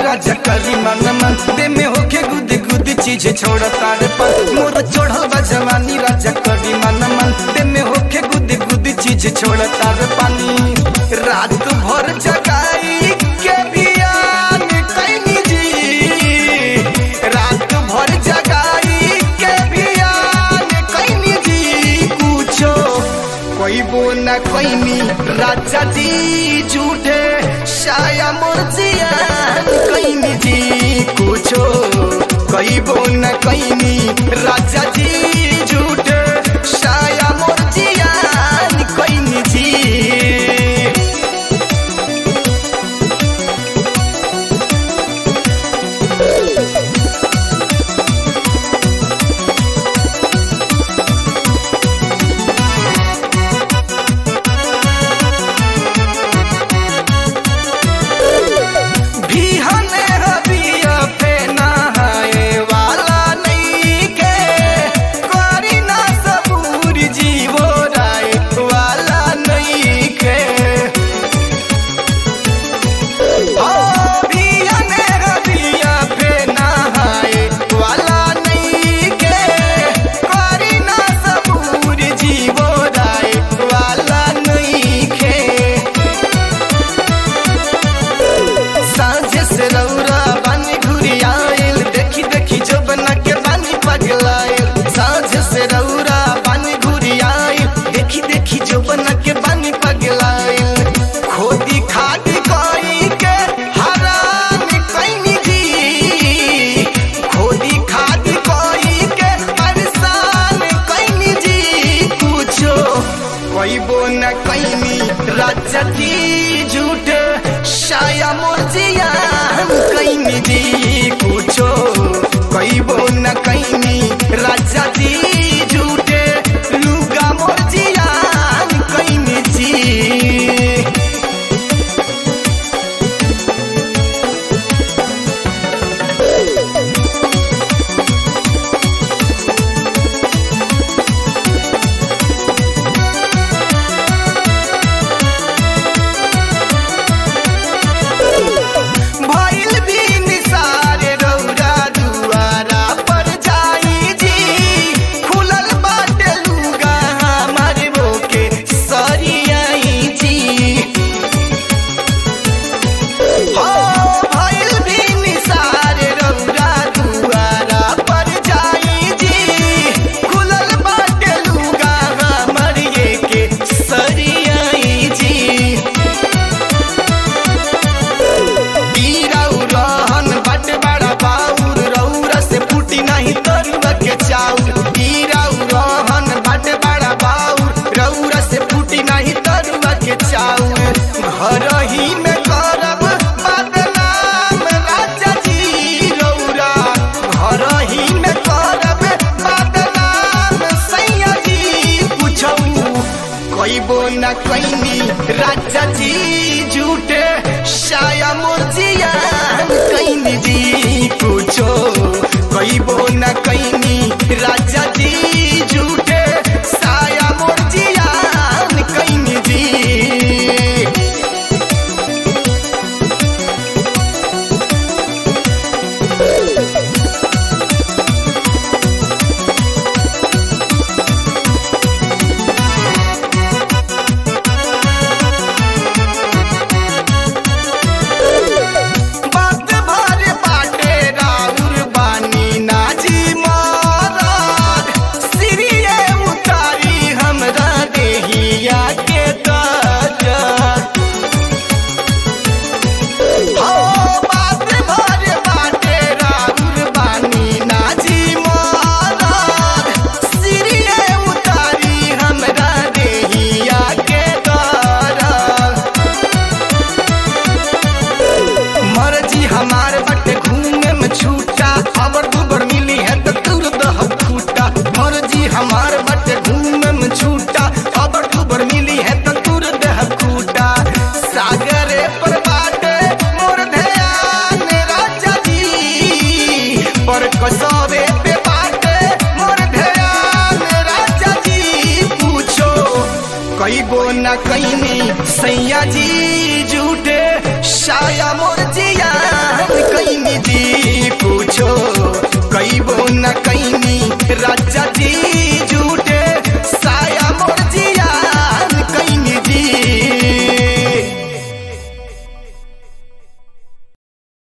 राजा करी मन मन दे में होके गुद गुद चीज छोड़ तार पर मोर चढ़ल बा जवानी राजा करी मन मन दे में होके गुद गुद चीज छोड़ तार पानी रात भर जगाई के बियान कैनी जी रात भर जगाई के बियान कैनी जी कुछो कोइबो न कोइनी राजा जी झूठे शाया मुर्जियान कैनी जी कुछो कोइबो न कोइनी राजा जी झूठे शाया मुर्जियान कैनी जी बिहने हबिया पे नहाए वाला नइखे करी ना सबूर जीवो राय वाला नइखे ओ बिहने हबिया पे नहाए वाला नइखे करी ना सबूर जीवो राय वाला नइखे साँझ से रौरा बानी घुरी आयल देखी देखी जो बना के बानी पगलायल साँझ से रौरा बानी घुरी आयल देखी देखी जो बना के बानी पगलायल खोदी खादी कोई के हराम कैनी जी खोदी खादी कोई के परेशान कैनी जी पूछो कोइबो न कैनी राजा जी झूठे शाया मुर्जियान कैनी जी पूछो कोइबो न कैनी राजा जी झूठे लुगा मुर्जियान कैनी जी भइल भी निसार रौरा दुआरा पर जाई जी खुलल बाटे लुगा हमार बोके सरियाई जी हो भइल भी निसार रौरा दुआरा पर जाई जी खुलल बाटे लुगा हमार ये के सरियाई जी पीराउ रहन बट बड़ा बाउर रौरा से फूटी नहीं तरुआ के चाउर पीराउ रहन बट बड़ा बाउर रौरा से फूटी नहीं तरुआ के चाउर घर ही में करब बदनाम राजा जी रौरा घर ही में करब बदनाम सैया जी पूछौ कोइबो न कैनी राजा जी झूठे शाया मुर्जियान कैनी जी पूछो कोइबो न कैनी राजा जी झूठे साया मुर्जियान कैनी जी बात भर बाटे राउर बानी नाजी मारद सिरिये उतारी हमरा देहिया के दर्द हो बात भर बाटे राउर बानी नाजी मारद सिरिये उतारी हमरा देहिया के दर्द मर्जी हमार बटे घूमे में छूटा अबर दुबर मिली है तो तुर दह फूटा मर्जी हमार बटे घूमे में छूटा अबर दुबर मिली है तो तुर दह फूटा सागरे पर बाटे मोर ध्यान राजा जी पर कसवे पे बाटे मोर ध्यान राजा जी पूछो कई गो न कैनी सैया जी झूठे शाया मोर जियान कई राजा जी